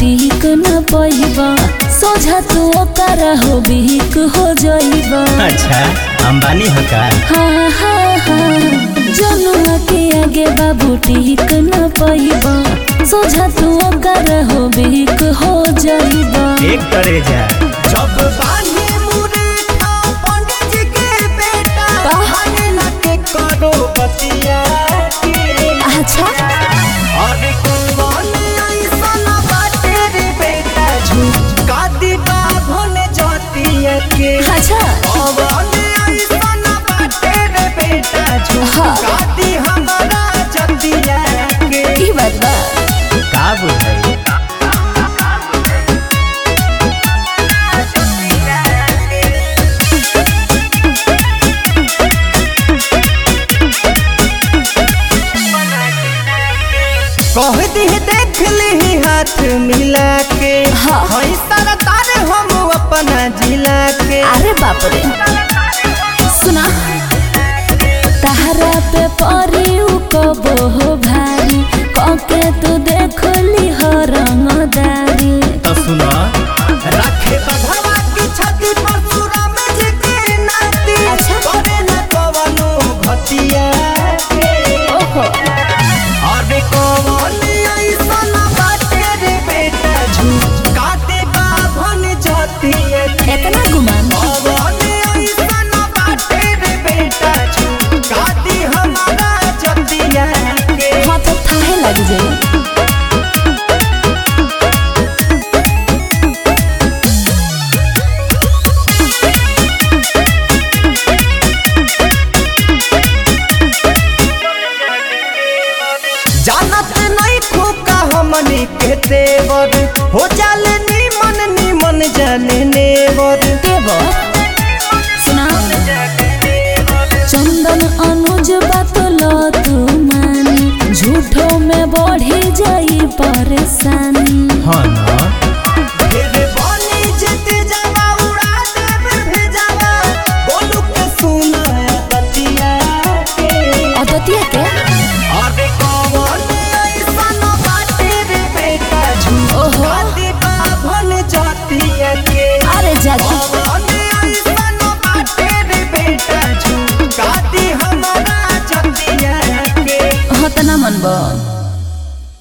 टिक न पैबा सोझा तू ओकर हो बिक हो जाइबा अच्छा अंबानी हो का हाँ हाँ हाँ जनुआ के आगे बाबू टिक न पैबा सोझा तू ओकर हो बिक हो जाइबा एक करे जा जब बानी मुरेठा पंडित जी के बेटा का? भागे ना के करो बतिया के अच्छा अरे कौन ऐसन बाटे रे बेटा झुका दी बाभन जातिया के अच्छा कौन ऐसन बाटे रे बेटा झुका दी हमारा जतिया के की बात बा का बुझाई कह दी देख ली हाथ मिला के हाँ। हई सरकार हम अपना जिला के अरे बाप रे सुना तहरा पे परी उ कबो हो भारी कके तू देख ली हो रंगदारी तो सुनो रखे बधवा की छाती पर सुरा में जी के नाती अच्छा। करे न कवनो घतिया के ओहो अरे कौन ऐसन बाटे रे बेटा झुका दे बाभन जातिया के इतना गुमान कौन ऐसन बाटे रे बेटा झुका दी हमारा जतिया के हाँ तो थाहे लग जाए जानत नहीं खूका हमनी के तेवर हो जाले नीमन नीमन जाने नेवर देवो सुना चंदन अनुज बात लो तू मानी झूठो में बढ़ी जाई परेशानी हाँ ना फिर बनी जेते जावा उड़ा देव भेजावा बोलू के सुना बतिया के अदतिया के अरे कौन ऐसन बाटे रे बेटा ओहो। झूठा दी बाभन जातिया के अरे जाती कौन ऐसन बाटे रे बेटा झूठा दी हमारा जतिया के हाँ तो ना मनबो